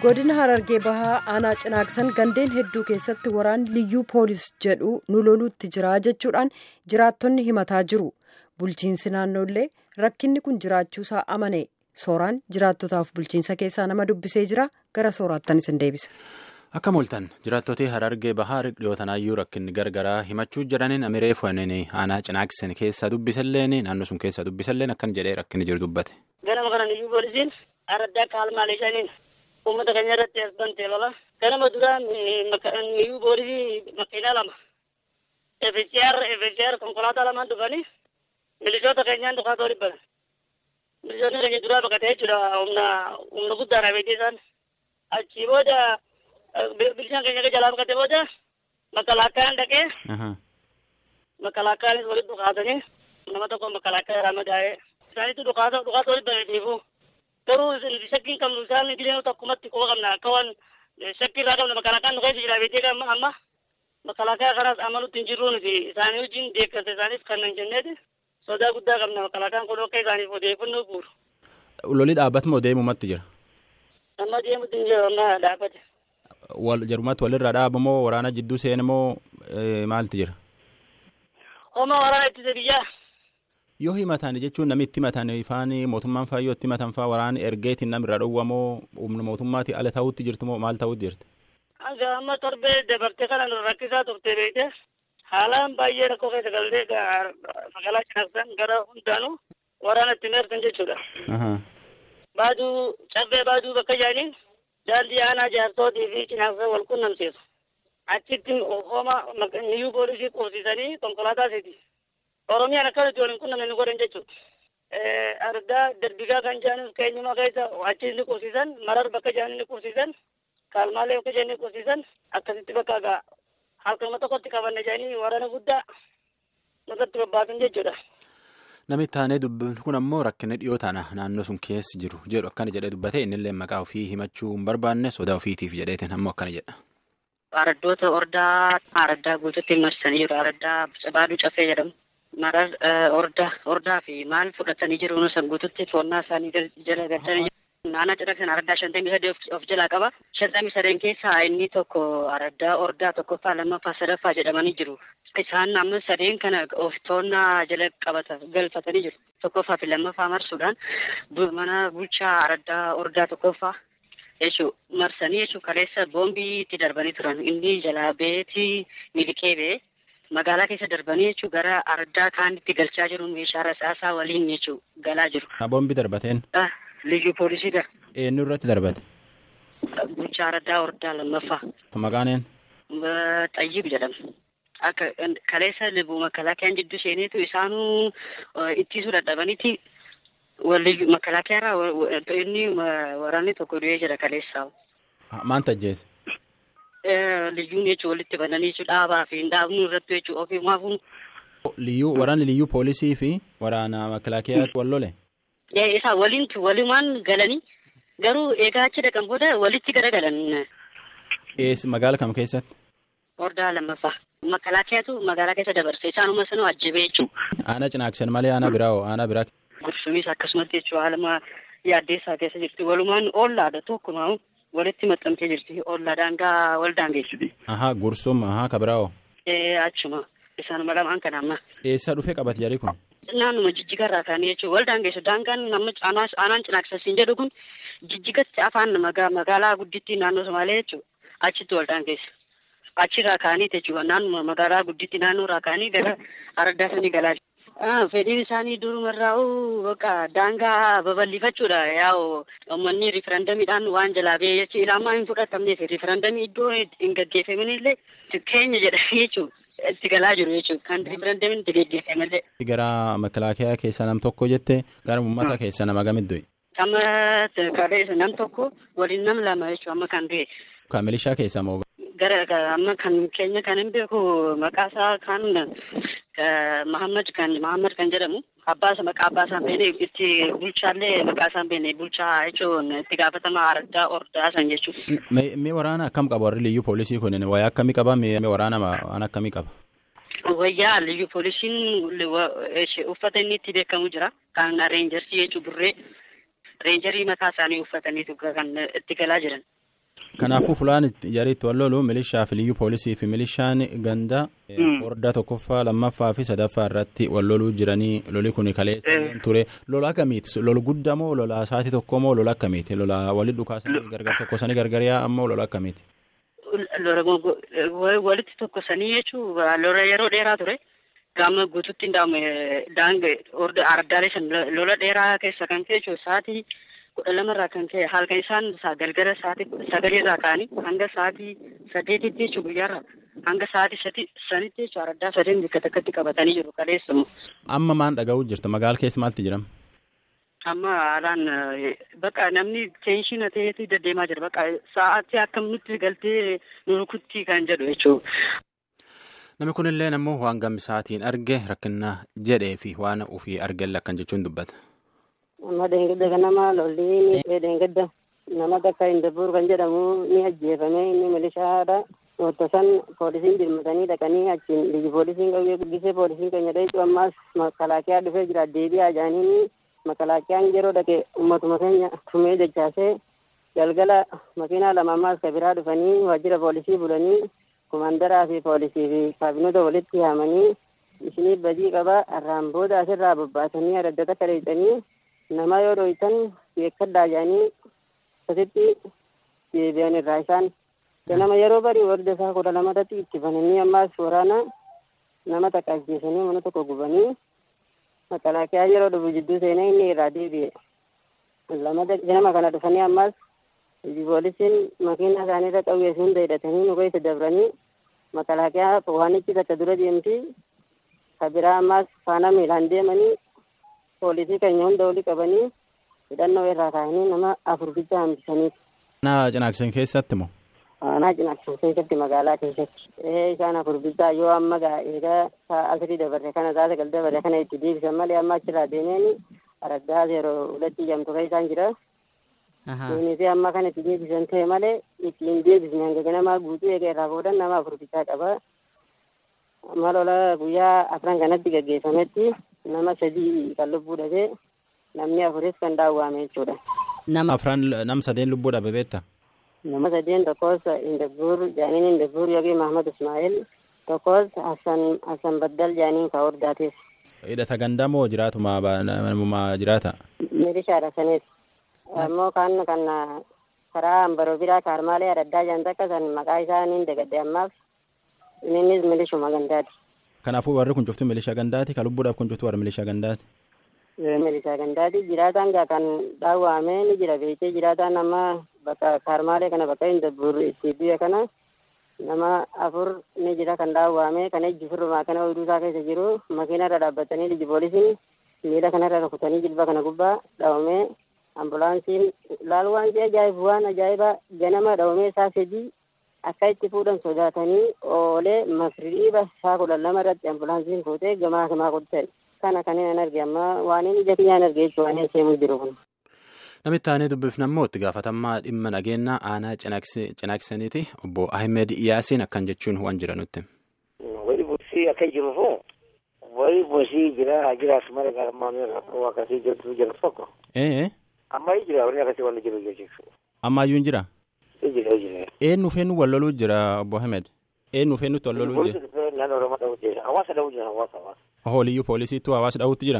godina harargee bahaa aanaa cinaaksan gandeen hedduu keessatti waraanni liyyuu poolis jedhu nu loluutti jira jechuudhaan jiraattonni himataa jiru bulchiinsi naannoollee rakkinni kun jiraachuusaa amane sooraan jiraattotaaf bulchiinsa keessaa nama dubbisee jira gara sooraattan isin deebisa. Akka mul'atan jiraattotni harargee bahaa dhiyootanaayyuu rakkinni gargaraa himachuu jiraniin amiree fu'anii aanaa cinaaksan keessa dubbisalleen naannoo sun keessa dubbisalleen akkan jedhee rakkinni jiru dubbate. Ganama kana liyyuu poolisiin araddaa kaalmaalee shaniin uummata keenya irratti as bantee lola. Ganama duraa liyyuu poolisii makiinaa lama. FCR FCR konkolaataa lamaan dhufanii milishoota keenyaan dhukaatoo dhibban. Milishoonni keenya duraa baqatee jechuudha humna humna guddaadha beektii isaan. Achii booda bilishaan keenya jalaa baqatee booda makalaakaan dhaqee. Makalaakaanis walitti dhukaatanii nama tokko makalaakaa irraa madaa'ee. Isaanitti dhukaatoo dhukaatoo dhibban dhiifuu. Garuu shakkiin qabnu isaan idilee tokkumatti quba qabna akka waan shakkii irraa qabna makalaakaan nu keessa jira beektii amma amma makalaakaa kanaas amanutti hin jirru nuti isaanii wajjin deeggarsa isaaniif kan hin jenneeti sodaa guddaa qabna makalaakaan kun akka isaaniif odeeffannoo guuru. Loli dhaabbatu moo deemumatti jira? Amma deemutti hin jiru amma dhaabbate. Wal jarumatti walirraa dhaabu moo waraana jidduu seena moo maaltu jira? Homa waraana ittisa biyyaa. Yoo himatan jechuun namni itti himatan ifaan mootummaan faa yoo itti himatan faa waraana ergeetiin namirra dhowwamoo humna mootummaati ala ta'utti jirtu moo maal ta'utti jirti? Hanga amma torbee dabartee kana nu rakkisaa turte beekte haalaan baay'ee rakkoo keessa galtee magaalaa cinaaksan gara hundaanuu waraana itti meertan jechuudha. Baaduu cabbee baaduu bakka jaaniin daandii aanaa jaarsootii fi cinaaksan wal qunnamsiisu. Achitti homa niyyuu poolisii qubsiisanii konkolaataasiiti. Oromiyaan akkasitti waliin qunnamne ni godhan jechuudha. Argaa darbigaa kan jaanis keenyuma keessa achi ni qubsiisan marar bakka jaanii ni qubsiisan kaalmaalee bakka jaanii ni qubsiisan akkasitti bakka gaa halkama tokkotti qabanne jaanii waraana guddaa irratti bobbaasan jechuudha. Namni taanee dubbatu kun ammoo rakkina dhiyoo taana naannoo sun keessa jiru jedhu akkana jedhee dubbate innillee maqaa ofii himachuu hin barbaanne sodaa ofiitiif jedheetiin ammoo akkana jedha. Araddoota ordaa araddaa guututti marsanii jiru. Araddaa baaduu cafee jedhamu. Marar ordaa ordaa fi maal fudhatanii jiru nusan guututti toonnaa isaanii jala galchanii jiru. Naannoo cinaaksan araddaa shantamii sadii of jalaa qaba. Shantamii sadeen keessaa inni tokko araddaa ordaa tokkoffaa lammaffaa sadaffaa jedhamanii jiru. Isaan amma sadeen kana of toonnaa jala qabata galfatanii jiru. Tokkoffaa fi lammaffaa marsuudhaan mana bulchaa araddaa ordaa tokkoffaa jechuun marsanii jechuun kaleessa boombii itti darbanii turan. Inni jalaa beetii miliqee bee magaalaa keessa darbanii jechuun gara araddaa kaanitti galchaa jiru meeshaa rasaasaa waliin jechuun galaa jiru. Boombii darbateen? Liyyuu poolisiidha. Eenyu irratti darbate? Bulchaa araddaa ordaa lammaffaa. Maqaan een? Xayyib jedhama. Akka kaleessa libu makalaakiyaan jidduu seeneetu isaanuu ittisuu dadhabaniiti makalaakiyarraa inni waraanni tokko du'ee jira kaleessaa. Maan tajjeese? Liyyuun jechuun walitti bananii jechuun dhaabaa fi hin dhaabnu irratti jechuun ofii maafuun. Liyyuu waraanni liyyuu poolisii fi waraana makalaakiyaa wal lole? Isaa waliin walimaan galanii garuu egaa achi dhaqan booda walitti garagalan. Magaala kam keessatti? Ordaa lammaffaa. Makalaakiyaatu magaalaa keessa dabarse isaanuma sanuu ajjabee jechuudha. Aanaa cinaaksan malee aanaa biraa hoo aanaa biraa. Gursumis akkasumatti jechuudha haaluma yaaddeessaa keessa jirti walumaan ollaadha tokkumaa walitti maxxantee jirti ollaa daangaa wal daangeessuti. Ahaa gursum ahaa ka biraa hoo. Achuma isaanuma lamaan kana amma. Eessa dhufee qabate jarri kun? Naannuma jijjigarraa kaanii jechuudha wal daangeessu daangaan nama aanaan cinaaksasiin jedhu kun jijjigatti afaan magaalaa guddittii naannoo Somaalee jechuudha achitti wal daangeessu. Achirraa kaanii jechuudha naannuma magaalaa guddittii naannoorraa kaanii gara araddaa sanii galaa fedhiin isaanii durumarraa'u bakka daangaa babal'ifachuudha yaa'u uummanni riifarandamiidhaan waan jalaa ba'ee jechuun ilaamaa hin fudhatamneef riifarandamii iddoo hin gaggeeffaminillee keenya jedhanii jechuudha. itti galaa jiru jechuudha kan riifarandamiin itti gaggeeffame Gara makalaakiyaa keessa nam tokko jette gara uummata keessa nama gamit du'e. Amma kaleessa nam tokko waliin nam lama jechuudha amma kan du'e. Kan milishaa keessa moo? Gara amma kan keenya kan hin beeku maqaa isaa kan Mahammad kan Mahammad kan jedhamu abbaa isa maqaa abbaa isaan beene itti bulchaallee maqaa isaan beene bulchaa jechuun itti gaafatama araddaa ordaa san jechuudha. Mee waraana akkam qaba warri liyyuu poolisii kun wayaa akkamii qaba mee waraana waan akkamii qaba? Wayyaa liyyuu poolisiin uffata inni itti beekamu jira kan reenjarsii jechuun burree reenjarii mataa isaanii uffataniitu kan itti galaa jiran. Kanaafuu fulaan jariitti wal lolu milishaa fi liyyuu poolisii fi milishaan ganda hordaa tokkoffaa lammaffaa fi sadaffaa irratti wal loluu jiranii loli kun kaleessa ture lola akkamiiti lola guddaa moo lola sa'aatii tokko moo lola akkamiiti lola walitti dhukaasanii gargar tokkosanii gargariyaa ammoo lola akkamiiti. Walitti tokkosanii jechuun lola yeroo dheeraa ture. Gaama guutuutti hin daange ardaalee shan lola dheeraa keessa kan ka'e jechuun sa'aatii kudha lamarraa kan ka'e halkan isaan galgala sa'aatii sagalirraa ka'anii hanga sa'aatii sadeetitti jechuun guyyaarraa hanga sa'aatii sanitti jechuun araddaa sadeen bakka takkatti qabatanii jiru kaleessamu. Amma maan dhaga'uu jirta magaala keessa maalti jedhama? Amma haalaan bakka namni teenshina ta'eetu deddeemaa jira bakka sa'aatii akkam nutti galtee nu rukutti kan jedhu jechuudha. Namni kunillee ammoo waan gammisaatiin arge rakkina jedhee fi waan ofii argelle akkan jechuun dubbata. Amma deengedda kanama lolli deengedda nama takka Indabuur kan jedhamu ni ajjeefame inni milishaadha. Wanta san poolisiin dirmatanii dhaqanii achiin ligi poolisiin qabuyyee guddisee poolisiin keenya dheechu ammaas makalaakiyaa dhufee jira deebi'aa jaaniin makalaakiyaan yeroo dhaqe ummatuma keenya tumee jechaasee galgala makiinaa lama ammaas ka biraa dhufanii waajjira poolisii bulanii kumandaraa fi poolisii fi kaabinoota walitti yaamanii isinii badii qaba irraan booda asirraa bobbaasanii adda takka dheeyxanii nama yoo dhoytan beekadhaa jedhanii asitti deebi'an irraa isaan ganama yeroo barii warda isaa kudha lamatatti itti bananii ammaas waraana nama takka ajjeesanii mana tokko gubanii makalaakiyaa yeroo dhufu jidduu seenee inni irraa deebi'e lamata ganama kana dhufanii ammaas poolisiin makiina isaaniirra qawwee hunda hidhatanii nu keessa dabranii makalaakiyaa waanichi takka dura deemti ka biraa ammaas faana miilaan deemanii poolisii keenya hunda olii qabanii hidhannoo irraa kaa'anii nama afur bicha hambisanii. Aanaa cinaaksan keessatti moo? Aanaa cinaaksan keessatti magaalaa keessatti. Ee isaan afur bichaa yoo amma eegaa asirii dabarre kana taate gal dabarre kana itti deebisan malee amma achirraa deemeen araddaa yeroo hulatti jamtu kan isaan jira. Kunis amma kan itti deebisan ta'e malee ittiin deebisne hanga ganamaa guutuu eega irraa boodan nama afur bichaa qaba. Amma lola guyyaa afran kanatti gaggeeffametti nama sadii kan lubbuu dhabee namni afuris kan daawwame jechuudha. Nama afran nam sadeen lubbuu dhabe beekta? Nama sadeen tokkos Indabbuur Jaaniin Indabbuur yookiin Mahmad Ismaa'il tokkos Hassan Hassan Baddal Jaaniin ka hordaateef. Hidhata gandaa moo jiraatuma namummaa jiraata? Milishaadha sanis. Ammoo kan kan karaa ambaroo biraa kaarmaalee adda jaan takka san maqaa isaa niin dagadde ammaaf innis milishuma gandaati. Kanaafuu warri kun cuftu milishaa gandaati ka lubbuudhaaf kun cuftu warri milishaa gandaati. Milishaa gandaati jiraataan gaa kan dhaawwame ni jira beekee jiraataan amma bakka kaarmaalee kana bakka Indabbuur itti biyya kana nama afur ni jira kan dhaawwame kan ejji firrumaa kana oyduu isaa keessa jiru makiinarra dhaabbatanii liji poolisiin miila kanarra rukutanii jilba kana gubbaa dhaawame ambulaansiin laal waan ajaa'ibu waan ajaa'ibaa ganama dhaawame isaa sadii akka itti fuudhan sodaatanii oolee masriiba isaa kudha lama irratti ambulaansiin fuutee gamaa gamaa qottee kana kan hin arge amma waan inni ija kiyyaan arge jechuun waan hin seemuu jiru kun. Namitti aanee dubbifna immoo itti gaafatamaa dhimma nageenyaa aanaa cinaaksaniiti obbo Ahmed Iyaasiin akkan jechuun waan jira nutti. Wali buusii akka jirufu wali buusii jira jiraatu malee garmaamee rakkoo akkasii jirtu jiru tokko. Ee. Amma jira warri akkasii wanni jiru jechuudha. Ammayyuu jira. Jira jira. Eenyu feennu wal loluu jira obbo Ahmed. Eenyu feennutti wal loluu jira. Naannoo Oromoo dha'uu jira. Hawaasa dha'uu jira hawaasa hawaasa. Hooliyyuu poolisiitu hawaasa dha'uutti jira.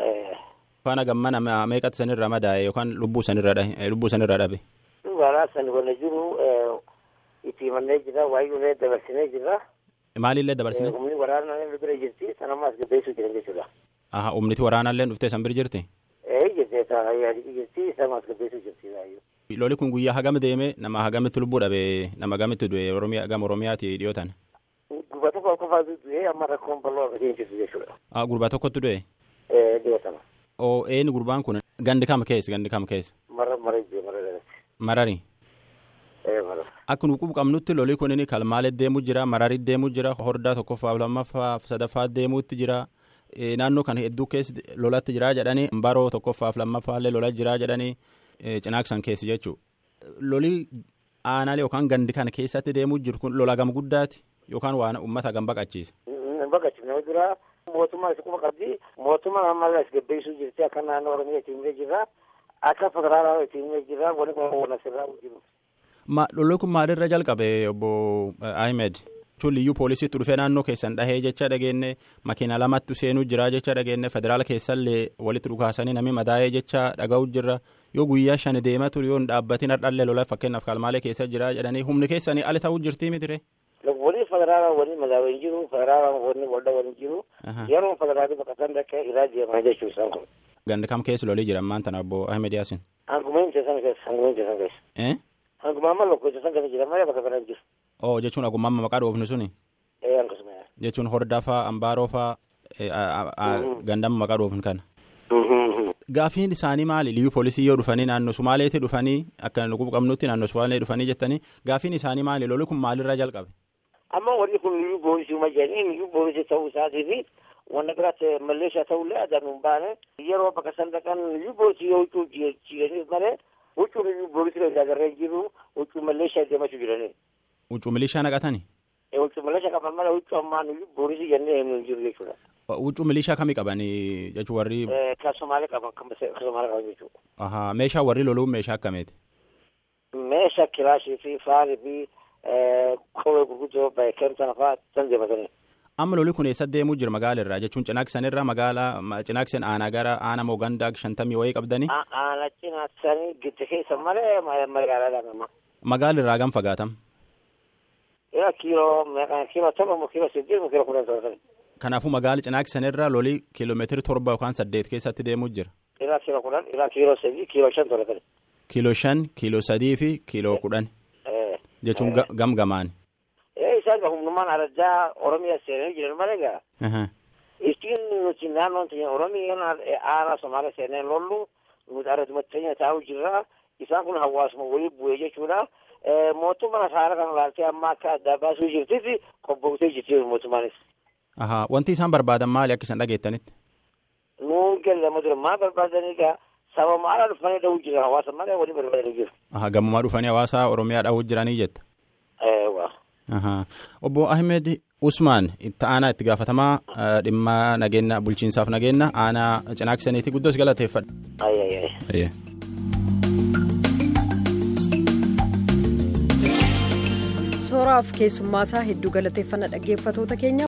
Faana gammana meeqatti sanirra madaa'e yookaan lubbuu sanirra lubbuu sanirra dhabe. Waraana san wala jiru itti himannee jira waayee dabarsinee jira. Maalillee dabarsine? Humni waraanaa bira jirti sanammaa as gabbeessuu jiran jechuudha. Aha humniti waraanaallee dhuftee san bira jirti? Ee jirti yaadii jirti sanammaa as gabbeessuu jirti baay'ee. Loli kun guyyaa hagam deeme nama hagamitti lubbuu dhabe nama hagamitti du'e Oromiyaa gama Oromiyaati dhiyootan. Gurbaa tokko qofaatu du'e amma rakkoon bal'oo akkasii jirtu jechuudha. Ah gurbaa tokkotti du'e? Ee dhiyootama. Oo eenyu gurbaan kun gandi kam keessa gandi kam keessa? Mara mara iddoo mara dhalate. Marari. Ee mara. Akka nu qabnutti lolii kun kalmaalee deemuu jira mararii deemuu jira hordaa tokkoffaa lammaffaa sadaffaa deemuutti jira. Naannoo kana hedduu keessa lolatti jira jedhanii baroo tokkoffaaf lammaffaallee lola jira jedhanii cinaaksan keessa jechuudha. Lolii aanaalee yookaan gandi kana keessatti deemuu jiru kun lola gama guddaati yookaan waan uummata gam baqachiisa. Baqachiisa nama dura mootummaa isa quba qabdi mootummaan ammallee as gabbeessuu jirti akka naannoo Oromiyaa ittiin himee jirra akka federaalaa ittiin himee jirra wani kun waan asirraa jiru. Lolli kun maalirra jalqabe obbo Ahmed? jechuun liyyuu poolisiitti dhufee naannoo keessan dhahee jecha dhageenne makiina lamatti seenuu jira jecha dhageenne federaala keessallee walitti dhukaasanii namni madaa'ee jecha dhaga'u jirra yoo guyyaa shan deemaa ture yoo hin dhaabbatin hardhallee lola fakkeenyaaf kalmaalee keessa jira jedhanii humni keessanii ali ta'uu jirtii mitire. wani federaala wani madaawee hin jiru federaala wani walda wani jiru yeroo federaalii baqatan dhaqqee irraa deemaa jechuu isaan kun. Gandi kam keessa lolii jira ammaan tana obbo Ahmed Yaasin. Hanguma hin teessan keessa hanguma hin teessan keessa. Hanguma amma lokko teessan keessa jira malee bakka kana jiru. Oo jechuun agummaa maqaa dhoofni suni. Ee akkasuma. Jechuun hordaa faa ambaaroo faa gandama maqaa dhoofni kana. Gaafiin isaanii maali liyyuu poolisii yoo dhufanii naannoo Sumaaleetti dhufanii akka nuti qabnutti naannoo Sumaalee dhufanii jettanii gaafiin isaanii maali lolli kun maalirraa jalqabe. Amma warri kun liyyuu poolisii uma jedhanii liyyuu poolisii ta'uu isaatii fi wanna biraatti malleeshaa ta'ullee adaan hin baane yeroo bakka san dhaqan liyyuu poolisii yoo huccuu jireenya malee huccuu liyyuu poolisii irraa agarree jiru huccuu malleeshaa deemachuu jiranii. Huccuu milishaa naqatani. Huccuu malleeshaa qaban malee huccuu ammaan liyyuu poolisii jennee hin jiru jechuudha. Huccuu milishaa kamii qabanii jechuun warri. Kan Somaalee qaban kan Somaalee qaban jechuudha. Ahaa meeshaa warri loluun meeshaa akkamiiti? Meeshaa kilaashii fi faarii fi kophee gurguddoo keemtana fa'aa san deematanii. Amma lolli kun eessa deemuu jira magaala irraa jechuun cinaaksan irraa magaalaa cinaaksan aanaa gara aanaa moo gandaa shantamii wayii qabdanii. Aanaa cinaaksanii gidduu keessa malee magaalaa nama. Magaala irraa gam fagaatam. Yaa kiiloo kiiloo torba moo kiiloo siddeet moo kiiloo kudhan torba. Kanaafuu magaala cinaaksan irraa lolli kiiloomeetiri torba yookaan saddeet keessatti deemuu jira. Ilaa kiiloo kudhan ilaa kiiloo sadii kiiloo shan torba. Kiiloo shan kiiloo sadii fi kiiloo kudhan. Jechuun gam gamaan. isaan humnumaan addaa oromiyaa seenanii jiran malee gaa. Ittiin nuti naannoon teenya oromiyaan aanaa somaaliyaa seenee lollu nuti argatuma teenya taa'u jirra. Isaan kun hawaasuma walii bu'ee jechuudha. Mootummaan haala kana laaltee amma akka addaa baasuu jirtitti qophootee jirti mootummaanis. Ahaa wanti isaan barbaadan maali akka isaan dhageettanitti? Nuun gallama dura maal barbaadanii gaa saba maala dhufanii dhahuu jira hawaasa malee walii barbaadanii jiru. Ahaa gammumaa dhufanii hawaasa oromiyaa dhahuu jiranii jetta. Obbo Ahmed Usmaan itti aanaa itti gaafatamaa dhimma nageenya bulchiinsaaf nageenya aanaa cinaaksaniiti guddoos galateeffadha. Sooraaf keessummaa isaa hedduu galateeffannaa dhaggeeffatoota keenya